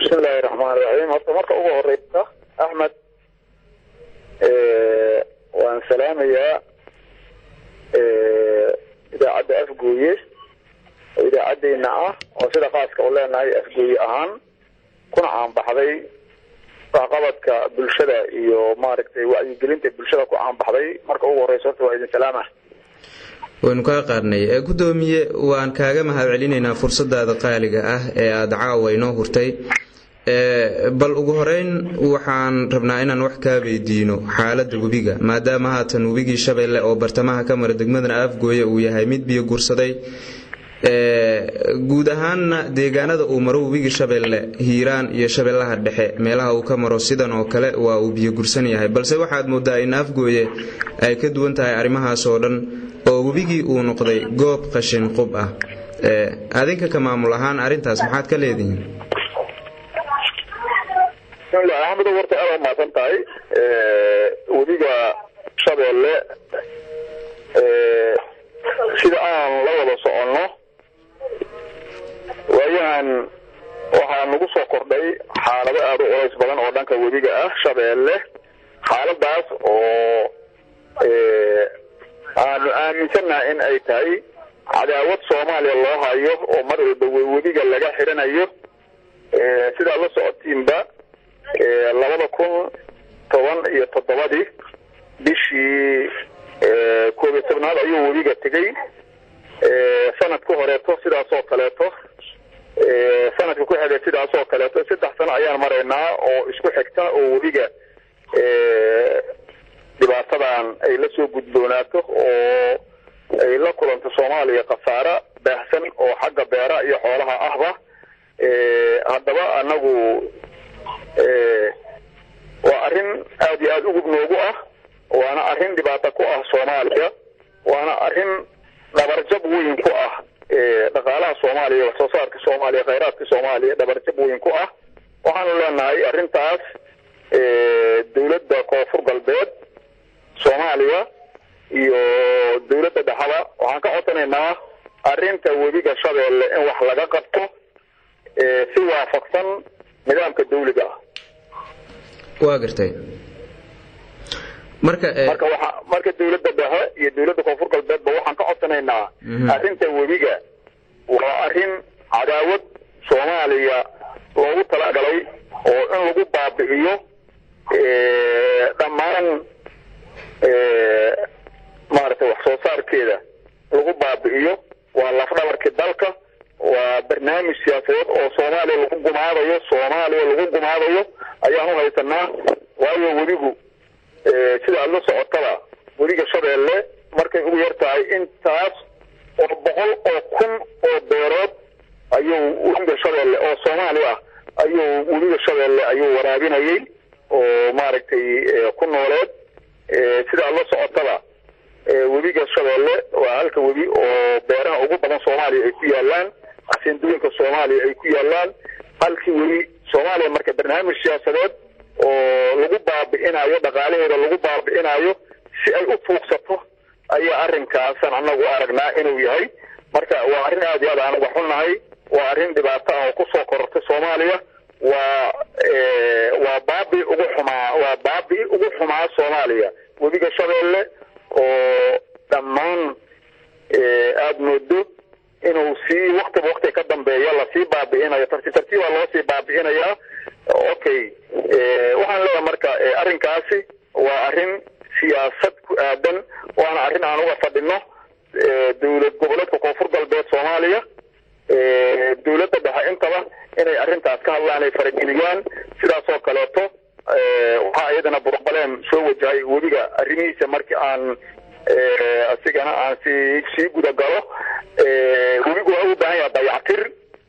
bismillahi raxmaani raxiim horta marka ugu horeysa axmed waan salaamayaa idaacadda afgooye oo idaacaddeyna ah oo sida khaaska u leenahay afgooye ahaan kuna caanbaxday waxqabadka bulshada iyo maaragtay wacyigelinta bulshada ku caanbaxday marka ugu horeysa horta waa idin salaama waynu kaa qaadnay gudoomiye waan kaaga mahad celinaynaa fursadaada qaaliga ah ee aada caawa inoo hurtay bal ugu horeyn waxaan rabnaa inaan wax kaa weydiino xaalada webiga maadaama haatan webigii shabeelle oo bartamaha ka mara degmadan afgooye uu yahay mid biyo gursaday guud ahaanna deegaanada uu maro webigii shabeelle hiiraan iyo shabeellaha dhexe meelaha uu ka maro sidan oo kale waa uu biyo gursan yahay balse waxaad moodaa in afgooye ay ka duwan tahay arrimahaas oo dhan oo webigii uu noqday goob qashin qub ah adinka ka maamul ahaan arrintaas maxaad ka leedihiin bismillahi axmedo warta aada umahadsan tahay webiga shabeelle sida aan la wada soconno waayahan waxaa nagu soo kordhay xaalado aada u culays badan oo dhanka webiga ah shabeelle xaaladaas oo aanu aaminsannaha in ay tahay cadaawad soomaaliya loo hayo oo mar walba webiga laga xidhanayo sidaad la socotiinba labada kun toban iyo toddobadii bishii koob iyo tobnaad ayuu webiga tegey sanadka horeeto sidaasoo kaleeto sanadka ku xigay sidaasoo kaleeto saddex sano ayaan maraynaa oo isku xigta oo webiga dhibaatadan ay la soo gudboonaato oo ay la kulanto soomaaliya khasaare baahsan oo xagga beera iyo xoolaha ahba haddaba anagu waa arrin aada iyo aada ugub noogu ah waana arrin dhibaato ku ah soomaaliya waana arrin dhabarjab weyn ku ah dhaqaalaha soomaaliya wax soo saarka soomaaliya khayraadka soomaaliya dhabarjab weyn ku ah waxaanu leenahay arrintaas dawladda koonfur galbeed soomaaliya iyo dawladda dhexaba waxaan ka codsanaynaa arrinta webiga shabeelle in wax laga qabto si waafaqsan nidaamka dawliga ah waa gartay marka marka waxa marka dawladda dhexe iyo dawladda koonfur galbeedba waxaan ka codsanaynaa arrinta webiga waa arrin cadaawad soomaaliya loogu talagalay oo in lagu baabi'iyo dhammaan maaragtay wax soo saarkeeda lagu baabi'iyo waa lafdhabarkii dalka waa barnaamij siyaasadeed oo soomaaliya lagu gumaadayo soomaaliya lagu gumaadayo ayaan u haysanaa waayo webigu sida aada la socotaba webiga shabeelle markay ugu yar tahay intaas oo boqol oo kun oo beerood ayuu webiga shabeelle oo soomaali ah ayuu webiga shabeelle ayuu waraabinayay oo maaragtay ku nooleed sida aada la socotaba webiga shabeelle waa halka webi oo beeraha ugu badan soomaaliya ay ku yaalaan xasindooyinka soomaaliya ay ku yaalaan halkii webi soomaaliya marka barnaamij siyaasadeed oo lagu baabi'inayo dhaqaalaheeda lagu baabi'inayo si ay u fuugsato ayaa arrinkaasan anagu aragnaa inuu yahay marka waa arrin aada iyo aad aan uga xunnahay waa arrin dhibaato ah oo kusoo korortay soomaaliya waa waa baabi ugu xumaa waa baabi ugu xumaa soomaaliya webiga shabeelle oo dhammaan aada moodo inuu sii waktiba wakti ka dambeeya lasii baabi'inayo tartiib tartiibaa loo sii baabi'inayaa okay waxaan leeyahay marka arrinkaasi waa arrin siyaasad ku aadan waana arrin aan uga fadhino dowlad goboleedka koonfur galbeed soomaaliya dowladda dhexe intaba inay arrintaas ka hadlaan ay farageliyaan sidaasoo kaleeto waxaa iyadana burbaleen soo wajahay webiga arrimihiisa markii aan asigana aan si sii gudagalo webigu waa u baahan yaha dayactir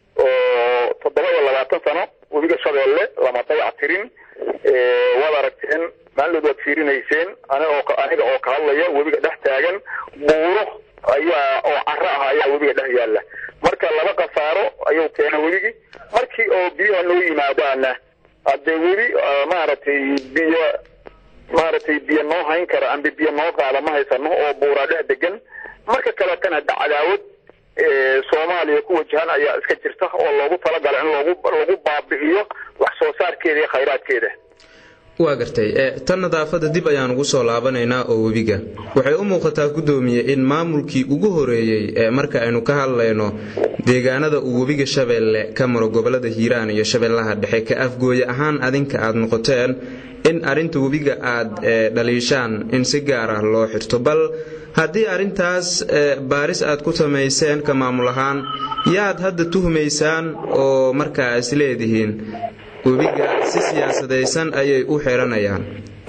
oo toddoba iyo labaatan sano webiga shabeelle lama dayactirin waad aragteen maalinood waad fiirinayseen anigo aniga oo ka hadlaya webiga dhex taagan buuro ayaa oo caro ah ayaa webiga dhex yaalla marka laba khasaaro ayuu keena webigii markii oo biyaha noo yimaadaana haddee webi maaragtay biyo maaragtay biyo noo hayn kara ambi biyo noo qaada ma haysano oo buuraa dhex degan marka kaleetana hadda cadaawad soomaaliya ku wajahan ayaa iska jirta oo loogu talagalay in loogu lagu baabi'iyo soosaarkeeda iyo khayraadkeeda waa gartay tan nadaafadda dib ayaan ugu soo laabanaynaa oo webiga waxay u muuqataa guddoomiye in maamulkii ugu horeeyey ee marka aynu ka hadlayno deegaanada uu webiga shabeelle ka maro gobolada hiiraan iyo shabeellaha dhexe ka afgooye ahaan adinka aad noqoteen in arrinta webiga aad dhaliishaan in si gaar ah loo xirto bal haddii arrintaas baaris aad ku samayseen ka maamul ahaan yaad hadda tuhmaysaan oo markaa is leedihiin webiga si siyaasadaysan ayay u xiranayaan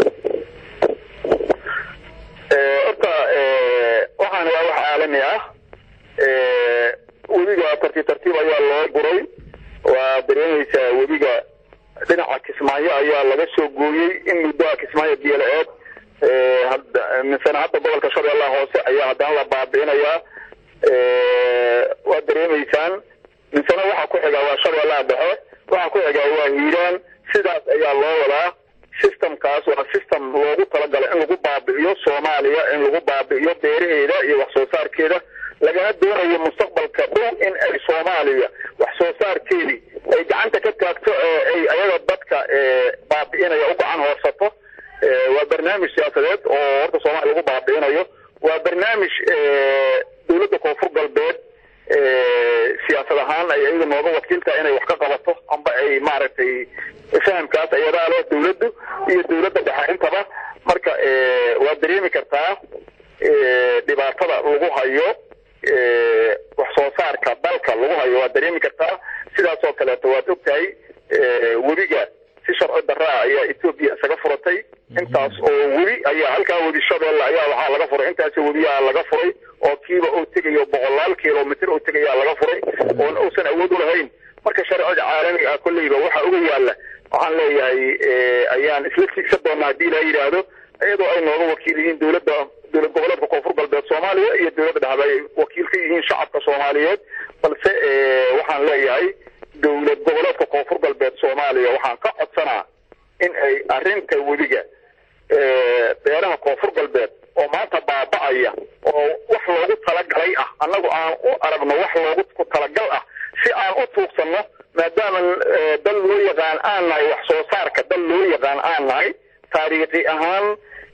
horta waxaan waa wax caalami ah webiga tartiib tartiib ayaa loo guray waa dareemaysaa webiga dhinaca kismaayo ayaa laga soo gooyey in muddoa kismaayo biyola-eed misena hadda gobolka shabeellaha hoose ayaa haddana la baabi'inayaa waa dareemaysaan misena waxaa ku xigaa waa shabeellaha dhexe waxaa ku xigaa waa hiiraan sidaas ayaa loo wadaa systemkaas waa system loogu talagalay in lagu baabi'iyo soomaaliya in lagu baabi'iyo beeraheeda iyo wax soo saarkeeda lagana doonayo mustaqbalka dhow in ay soomaaliya wax soo saarkeedii ay gacanta ka taagto ay ayaga dadka baabi'inaya u gacan hoorsato waa barnaamij siyaasadeed oo horta soomaaliya lagu baabi'inayo waa barnaamij dowladda koonfur galbeed siyaasad ahaan ay ayaga nooga wakiiltaha inay wax ka qabato amba ay maaragtay fahamkaas ayadaa leh dowladdu iyo dowladda dhexe intaba marka waa dareemi kartaa dhibaatada lagu hayo wax soo saarka dalka lagu hayo waa dareemi kartaa sidaas oo kaleeto waad ogtahay webiga si sharci daraa ayaa etoobiya isaga furatay intaas oo webi ayaa halkaa webi shabeelle ayaa waxaa laga furay intaas webiyaa laga furay oo kiiba uu tegayo boqolaal kilomitr uu tegayaa laga furay oon uusan awood u lahayn marka sharcida caalamiga ah kolleyba waxa uga yaala waxaan leeyahay ayaan isla tiigsan doonaa haddii ilaa yidhaahdo iyadoo ay nooga wakiil yihiin dowladda dowlad goboleedka koonfur galbeed soomaaliya iyo dowladda dhexba ay wakiil ka yihiin shacabka soomaaliyeed balse waxaan leeyahay dowlad goboleedka koonfur galbeed soomaaliya waxaan ka codsanaa in ay arrinta webiga beeraha koonfur galbeed oo maanta baaba'aya oo wax loogu talagalay ah annagu aan u aragno wax loogu talagal ah si aan u tuugsanno maadaama dal loo yaqaan aan nahay wax soo saarka dal loo yaqaan aan nahay taariikhi ahaan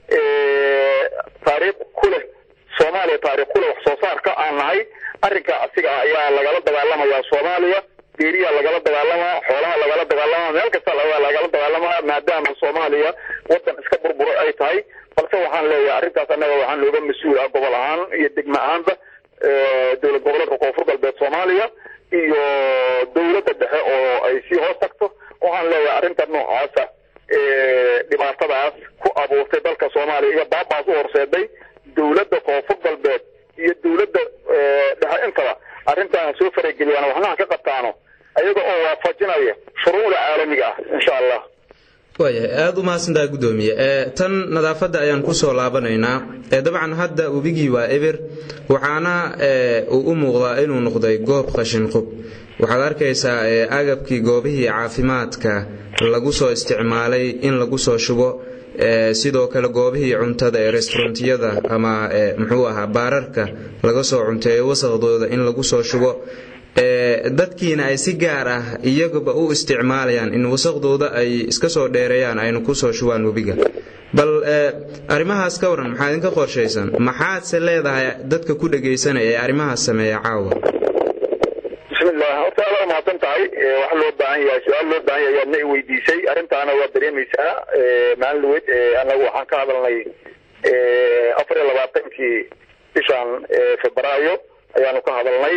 taariikh ku leh soomaaliya taariikh ku leh wax soo saarka aan nahay arrinka asiga ah ayaa lagala dagaalamayaa soomaaliya beeriyaa lagala dagaalamaa xoolaha lagala dagaalamaa meel kasta lagala dagaalamaa maadaama soomaaliya wadan iska burburay ay tahay balse waxaan leeyahay arrintaas annaga waxaan looga mas-uul ah gobol ahaan iyo degmo ahaanba dowlad goboleedka koonfur galbeed soomaaliya iyo dowladda dhexe oo ay sii hoos tagto waxaan leeyahay arrinta noocaasa dhibaatadaas ku abuurtay dalka soomaaliya iyo baabaas u horseeday dowladda koonfur galbeed iyo dowladda dhexe intaba arrintaan soo farageliyaan waxnaha ka qabtaano ayaga oo waafajinaya shuruucda caalamiga ah insha allah waayahay aada u mahadsantaha guddoomiye tan nadaafadda ayaan ku soo laabanaynaa dabcan hadda webigii waa eber waxaana uu u muuqdaa inuu noqday goob qashinqub waxaad arkaysaa agabkii goobihii caafimaadka lagu soo isticmaalay in lagu soo shubo sidoo kale goobihii cuntada ee restaurantiyada ama muxuu ahaa baararka laga soo cunteeyo wasaqdooda in lagu soo shubo dadkiina ay si gaar ah iyaguba u isticmaalayaan in wasaqdooda ay iska soo dheereeyaan aynu kusoo shubaan webiga bal arrimahaas ka waran maxaa idinka qorshaysan maxaadse leedahay dadka ku dhegaysanaya ee arrimahaas sameeya caawa bismillah horta aada mahadsan tahay wax loo baahan yahay su-aal loo baahan yahay ayaadna i weydiisay arrintaana waa dareemaysaa maalin dhaweyd annagu waxaan ka hadalnay afar iyo labaatankii bishan febraayo ayaanu ka hadalnay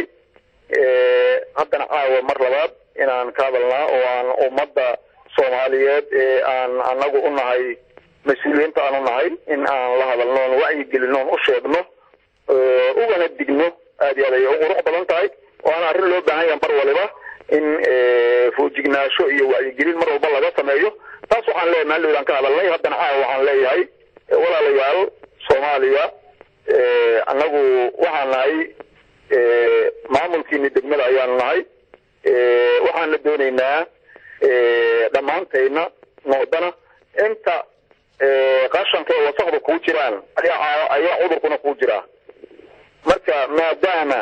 haddana caawa mar labaad inaan ka hadalnaa oo aan ummadda soomaaliyeed ee aan anagu u nahay mas-uuliyiinta aan u nahay in aan la hadalno oon wacyigelino oon u sheegno ugana digno aad iyo aad ayay u qurux badan tahay waana arrin loo baahan yaha mar waliba in foojignaasho iyo wacyigelin mar walba laga sameeyo taas waxaan leeyahay maalin aan ka hadalnay haddana caawa waxaan leeyahay walaalayaal soomaaliya annagu waxaan nahay maamulkiini degmada ayaanu nahay waxaana doonaynaa dhammaantayna noodana inta qashanka ee wasaqda kuu jiraan ayaa ayaa cudurkuna kuu jiraa marka maadaama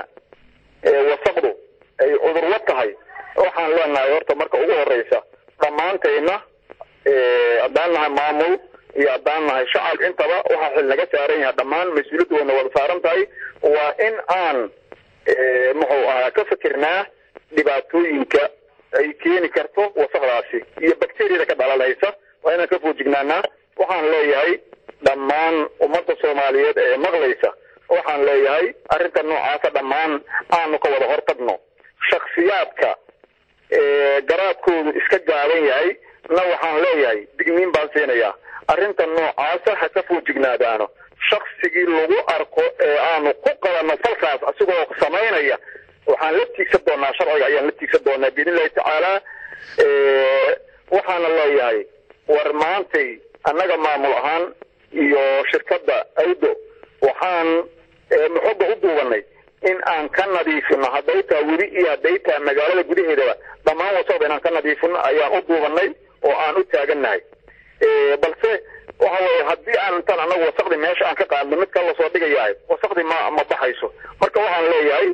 wasaqdu ay cudurla tahay waxaan leenahay horta marka ugu horeysa dhammaantayna haddaan nahay maamul iyo haddaan nahay shacab intaba waxaa xil naga saaran yahay dhammaan mas-uuliyaddu wayna wada saaran tahay waa in aan muxuu ahaa ka fikirnaa dhibaatooyinka ay keeni karto wasaqdaasi iyo bacteriyada ka dhalanaysa waa inaan ka foojignaanaa waxaan leeyahay dhammaan ummadda soomaaliyeed ee maqlaysa waxaan leeyahay arrinta noocaasa dhammaan aanu ka wada hortagno shaksiyaadka garaadkoodu iska gaaban yahay na waxaan leeyahay digniin baan siinayaa arrinta noocaasa ha ka foojignaadaano shaksigii lagu arko ee aanu ku qabanno falkaas asigoo samaynaya waxaan la tiigsan doonaa sharciga ayaan la tiigsan doonaa biidn illahi tacaala waxaana leeyahay war maantay annaga maamul ahaan iyo shirkadda awdo waxaan muxoga u duubanay in aan ka nadiifino hadday taa weli iyo hadday taa magaalada gudaheedaba dhammaan wasaqda inaan ka nadiifino ayaan u duubanay oo aan u taagannahay balse waxa weye haddii aan intaan anagu wasaqdi meesha aan ka qaadno mid kale lasoo dhigayahay wasaqdi ma ma baxayso marka waxaan leeyahay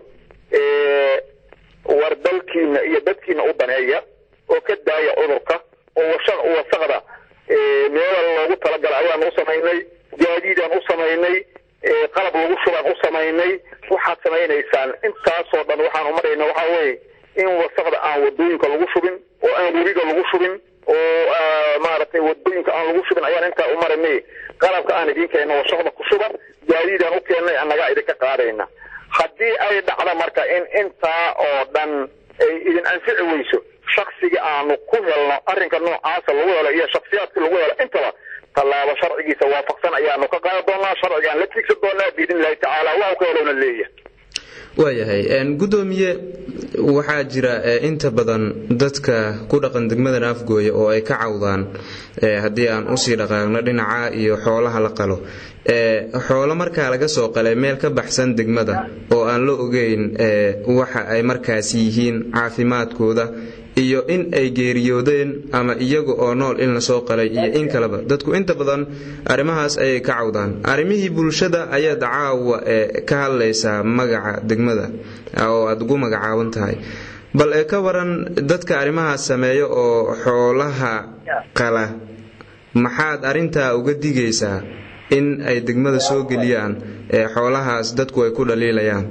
war dalkiina iyo dadkiina u daneeya oo ka daaya cudurka oo wasaqda meela loogu talagala ayaan u samaynay gaadiidaan u samaynay qalab lagu shubaan u samaynay waxaad samaynaysaan intaasoo dhan waxaan umarayna waxaa weye in wasaqda aan wadooyinka lagu shubin oo aan webiga lagu shubin oo maaragtay wadooyinka aan lagu shubin ayaan intaa umaranay qalabka aan idin keenno wasaqda ku shuban gaadiidaan u keennay annagaa idinka qaadayna haddii ay dhacdo marka in intaa oo dhan ay idin anfici weyso shaksiga aanu ku helno arrinka noocaasa lagu helo iyo shaksiyaadka lagu helo intaba tallaabo sharcigiisa waafaqsan ayaanu ka qaadi doonaa sharcigaan la tiigsan doonaa biidn illahi tacaala waxu ka helowna leeyahay waayahay guddoomiye waxaa jira inta badan dadka ku dhaqan degmada naafgooya oo ay ka cawdaan haddii aan usii dhaqaaqno dhinaca iyo xoolaha la qalo xoolo markaa laga soo qalay meel ka baxsan degmada oo aan la ogeyn waxa ay markaasi yihiin caafimaadkooda iyo in ay geeriyoodeen ama iyaga oo nool in lasoo qalay iyo in kaleba dadku inta badan arrimahaas ayay ka cawdaan arrimihii bulshada ayaad caawa ka hadlaysaa magaca degmada oo aad ugu magacaaban tahay bal ee ka waran dadka arrimahaas sameeya oo xoolaha qala maxaad arrintaa uga digaysaa in ay degmada soo geliyaan ee xoolahaas dadku ay ku dhaliilayaan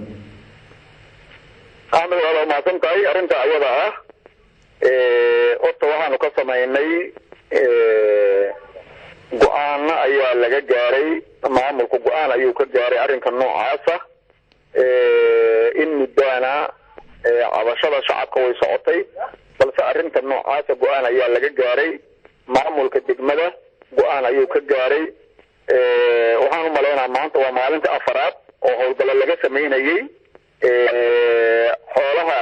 axmed waad umahadsan tahay arrinta ayada ah horta waxaanu ka samaynay go-aano ayaa laga gaaray maamulku go-aan ayuu ka gaaray arrinka noocaasa in muddaana cabashada shacabka way socotay balse arrinta noocaasa go-aan ayaa laga gaaray maamulka degmada go-aan ayuu ka gaaray waxaan u malaynaa maanta waa maalinta afaraad oo howlgallo laga samaynayey xoolaha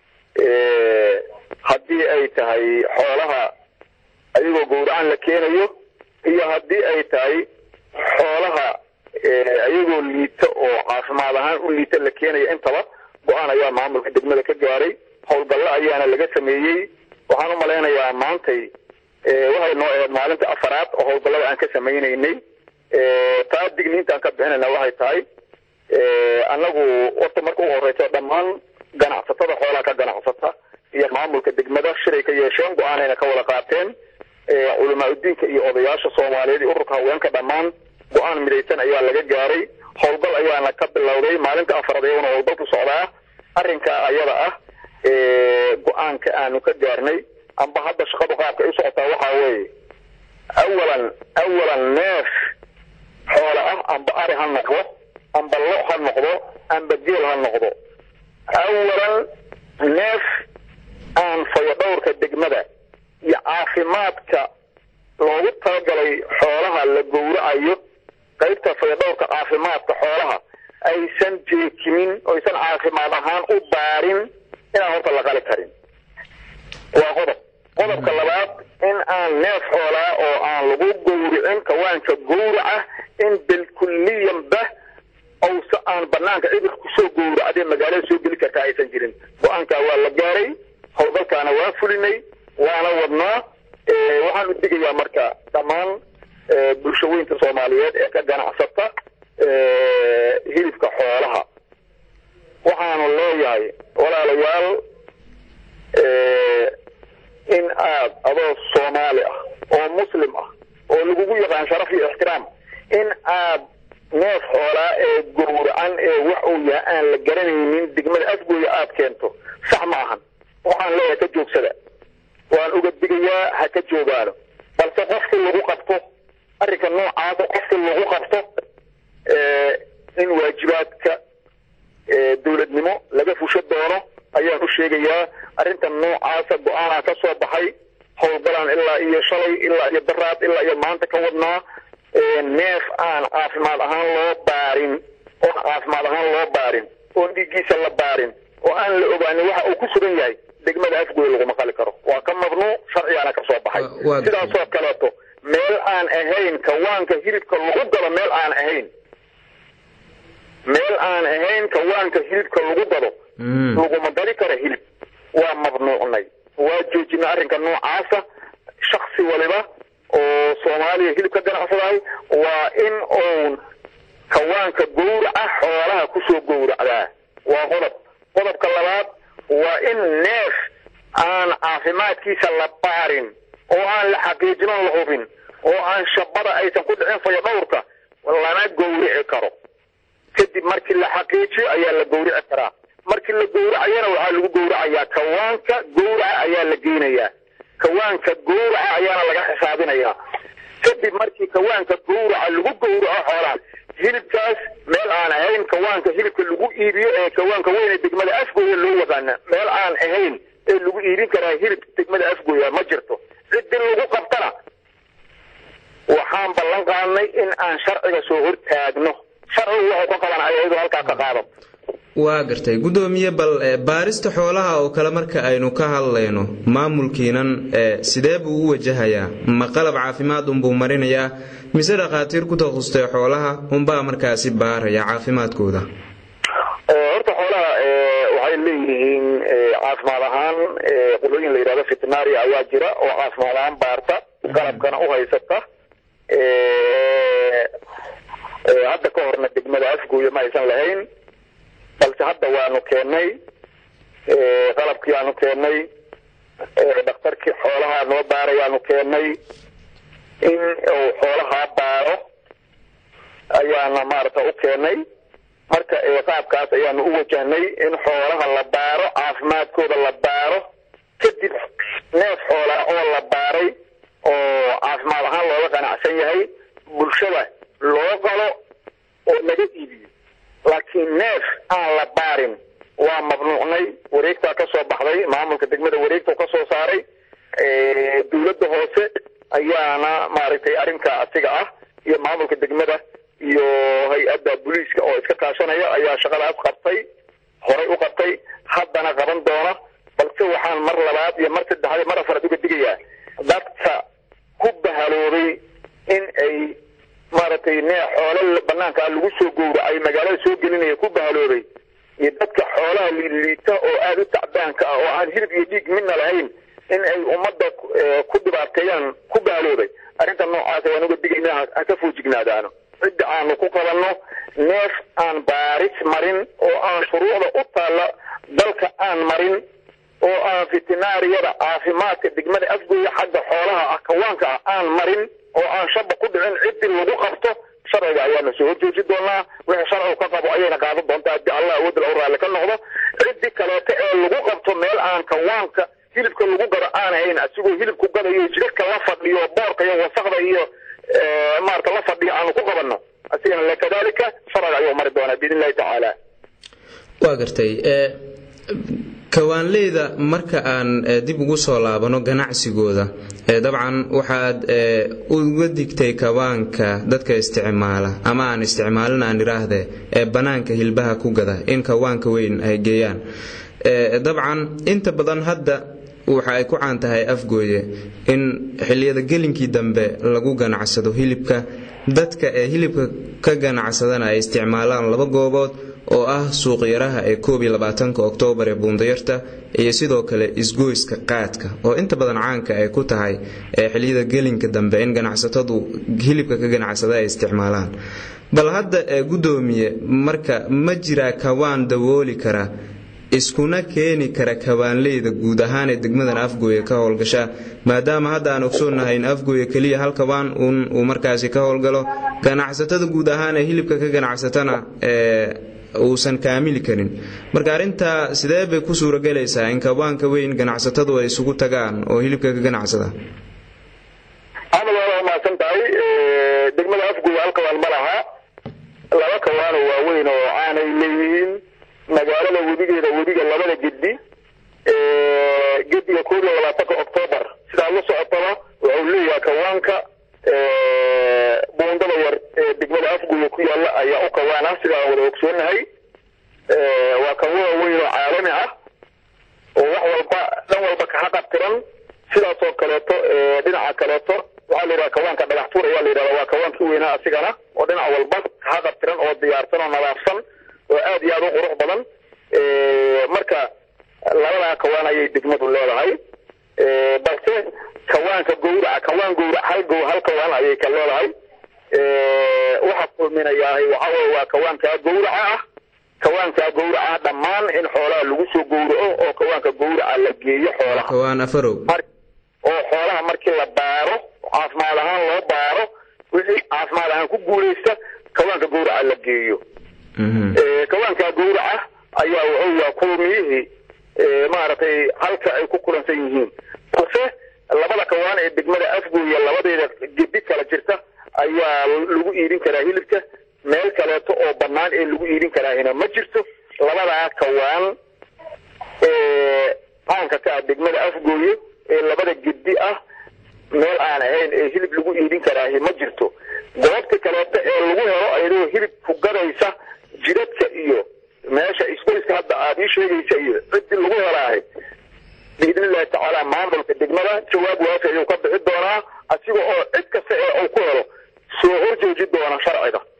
haddii ay tahay xoolaha ayagoo gowracaan la keenayo iyo haddii ay tahay xoolaha ayagoo liita oo caafimaad ahaan u liita la keenayo intaba go-aan ayaa maamulka degmada ka gaaray howlgallo ayaana laga sameeyey waxaan u malaynayaa maantay waxay noo ahayd maalinta afaraad oo howlgallada aan ka samaynaynay taa digniintaan ka bixinayna waxay tahay annagu horta marka ugu horeysa dhammaan ganacsatada xoolaha ka ganacsata iyo maamulka degmada shiray ka yeesheen go-aanayna ka wada qaateen culamaa udiinka iyo odayaasha soomaaliyeed iyo ururka haweenka dhammaan go-aan midaysan ayaa laga gaaray howlgal ayaana ka bilowday maalinta afaraad iyaguna howlgalku socdaa arrinka ayada ah go-aanka aanu ka gaarnay amba hadda shaqadu qaabka ay u socotaa waxaa weeye awalan awalan neef xoola ah amba ari ha noqdo amba lo ha noqdo amba geel ha noqdo awalan neef aan fayodhowrka degmada iyo caafimaadka loogu talagalay xoolaha la gowracayo qaybta fayodhowrka caafimaadka xoolaha aysan jeekimin oysan caafimaad ahaan u baarin inaan horta la qali karin waa qodob qodobka labaad in aan neef xoolaa oo aan lagu gowricin kawaanka gowraca in bilkulliyanba owse aan banaanka cidir kusoo gowracdee magaalada soo geli kartaa aysan jirin go-aankaa waa la gaaray howlgalkaana waan fulinay waana wadnaa waxaan u digayaa marka dhammaan bulshaweynta soomaaliyeed ee ka ganacsata hilibka xoolaha waxaanu leeyahay walaalayaal in aad adoo soomaali ah oo waan uga digayaa ha ka joogaano balse qofkii lagu qabto arrinka noocaasa qofkii lagu qabto in waajibaadka dowladnimo laga fusho doono ayaan u sheegayaa arrinta noocaasa go-aanaa ka soo baxay howlgalaan ilaa iyo shalay ilaa iyo daraad ilaa iyo maanta ka wadnaa neef aan caafimaad ahaan loo baarin oo caafimaad ahaan loo baarin oon dhiiggiisa la baarin oo aan la ogaanin waxa uu ku sugan yahay degmada afgoy laguma qali karo waa ka mamnuuc sharcigaana ka soo baxay sidaasoo kaleeto meel aan ahayn kawaanka hilibka lagu galo meel aan ahayn meel aan ahayn kawaanka hilibka lagu gado laguma gali karo hilib waa mamnuucnay waa joojinay arrinka noocaasa shaksi waliba oo soomaaliya hilib ka ganacsadahay waa in uun kawaanka gowraca xoolaha kusoo gowracdaa waa qodob qodobka labaad waa in neef aan caafimaadkiisa la baarin oo aan la xaqiijinoon la hubin oo aan shabada aysan ku dhicin fayo dhowrka lana gowrici karo kadib markii la xaqiijiyo ayaa la gowrici karaa markii la gowracayana waxaa lagu gowracayaa kawaanka gowraca ayaa la geynayaa kawaanka gowraca ayaana laga xisaabinayaa kadib markii kawaanka gowraca lagu gowraco xoolaha hilibkaas meel aan ahayn kawaanka hilibka lagu iibiyo ee kawaanka weyne degmada afgooya loo yaqaana meel aan ahayn ee lagu iibin karaa hilib degmada afgooya ma jirto ciddii lagu qabtana waxaan ballan qaadnay in aan sharciga soo hortaagno sharcigu waxay ka qaban ayadu halkaa ka qaado waa gartay guddoomiye bal baarista xoolaha oo kale marka aynu ka hadlayno maamulkiinan sidee buu u wajahayaa ma qalab caafimaad unbuu marinayaa mise dhakhaatiir ku takhustay xoolaha unbaa markaasi baaraya caafimaadkooda horta xoolaha waxay leeyihiin caafimaad ahaan qolooyin la yidhahdo fitnaria ayaa jira oo caafimaad ahaan baarta qalabkana u haysata hadda ka horna degmada afgooya ma aysan lahayn balse hadda waanu keennay qalabkii aanu keennay dhakhtarkii xoolaha noo baarayaanu keennay in uu xoolahaa baaro ayaana maarata u keennay marka qaabkaas ayaanu u wajahnay in xoolaha la baaro caafimaadkooda la baaro kadib neef xoolaa oo la baaray oo caafimaad ahaan looga qanacsan yahay bulshada loo qalo oo laga iibiyo laakiin neef aan la baarin waa mamnuucnay wareegtaa ka soo baxday maamulka degmada wareegta ka soo saaray dowladda hoose ayaana maaragtay arrinka asiga ah iyo maamulka degmada iyo hay-adda booliiska oo iska kaashanaya ayaa shaqadaas qabtay horay u qabtay haddana qaban doona balse waxaan mar labaad iyo mar saddexaad mar afaraad uga digayaa dadka ku bahaloobay in ay maaragtay nee xoolo banaankaa lagu soo gowracay magaalada soo gelinaya ku bahaloobay iyo dadka xoolaha liiliita oo aada u tacbaanka ah oo aan hilib iyo dhiig midna lahayn in ay ummadda ku dhibaateeyaan ku bahaloobay arrinta noocaas waan uga digaynaa ha ka foojignaadaano cidda aanu ku qabanno neef aan baaris marin oo aan shuruucda u taalla dalka aan marin oo aan fitinaariyada caafimaadka degmada afgooya xagga xoolaha ah kawaanka ah aan marin oo aan shaba ku dhicin ciddii lagu qabto sharciga ayaana soo horjooji doonaa wixii sharcigu ka qabo ayayna qaadan doontaa haddii allah awoodal u raalli ka noqdo ciddii kaleeto ee lagu qabto meel aan kawaanka hilibka lagu gado aan ahayn asigoo hilibku gadayo jidhka la fadhiyo boorka iyo wasakda iyo maarata la fadhiyo aanu ku qabanno asigana lakadalika sharciga ayuu mari doonaa biidn illahi tacaala waa gartay kawaanleyda marka aan dib ugu soo laabano ganacsigooda dabcan waxaad uga digtay kawaanka dadka isticmaala ama aan isticmaalin aan idhaahde ee bannaanka hilbaha ku gada in kawaanka weyn ay geeyaan dabcan inta badan hadda waxa ay ku caan tahay afgooye in xilliyada gelinkii dambe lagu ganacsado hilibka dadka ee hilibka ka ganacsadana ay isticmaalaan laba goobood oo ah suuqyaraha ee koob iyo labaatanka oktoobar ee buundayarta iyo sidoo kale isgoyska qaadka oo inta badan caanka ay ku tahay ee xilliyada gelinka dambe in ganacsatadu hilibka ka ganacsada ay isticmaalaan bal hadda ee guddoomiye marka ma jiraa kawaan dawooli kara iskuna keeni kara kawaanleyda guud ahaan ee degmadan afgooye ka howlgasha maadaama hadda aan ogsoonnahay in afgooye keliya hal kawaan uun uu markaasi ka howlgalo ganacsatada guud ahaan ee hilibka ka ganacsatana uusan kaamili karin marka arrintaa sidee bay ku suuragelaysaa in kawaanka weyn ganacsatadu ay isugu tagaan oo hilibka ka ganacsada axmed waa mahadsan tahay degmada afguy hal kawaan ma laha laba kawaano waaweyn oo aanay leeyihiin magaalada webigeeda webiga labada gedi gediga koob iyo labaatanka octoobar sidaa la socotaba wuxuu leeyahay kawaanka buundada yar ee degmada afguya ku yaalla ayaa u kawaan ah sidaan wada ogsoonahay waa kawa weyn oo caalami ah oo wax walba dhan walba kaxaqabtiran sidaas oo kaleeto dhinaca kaleeto waxaa la yidhaha kawaanka dhagaxtuur ayaa la yidhahda waa kawaankii weynaa asigana oo dhinac walba kaxaqabtiran oo diyaarsan oo nadaafsan oo aad iyo aad u qurux badan marka labadaa kawaan ayay degmadu leedahay balse kawaanka gawraca kawaan gawrac hal gow hal kawaan ayay ka leedahay waxa kulminayahay waxa weye waa kawaankaa gawraca ah kawaankaa gawraca dhammaan in xoolaha lagu soo gowraco oo kawaanka gawraca la geeyo xoolaha kawaan afarow oo xoolaha markii la baaro caafimaad ahaan loo baaro wixii caafimaad ahaan ku guulaysta kawaanka gawraca la geeyo kawaankaa gawraca ayaa wuxuu waa kulmiyihii maaragtay halka ay ku kulansan yihiin balse labada kawaan ee degmada afgooya labadeeda gedi kala jirta ayaa lagu iidin karaa hilibka meel kaleeto oo bannaan ee lagu iidin karaahina ma jirto labadaa kawaan ee caanka ka ah degmada afgooye ee labada gedi ah meel aan ahayn ee hilib lagu iidin karaahi ma jirto goobta kaleeto ee lagu helo ayadoo hilib ku gadaysa jidadka iyo meesha isgoyska hadda aad ii sheegaysa iyo ciddii lagu helaahay biidni illahi tacaala maamulka degmada jawaab waafi ayuu ka bixi doonaa asiga oo cid kasta ee uu ku helo soo horjooji doona sharciga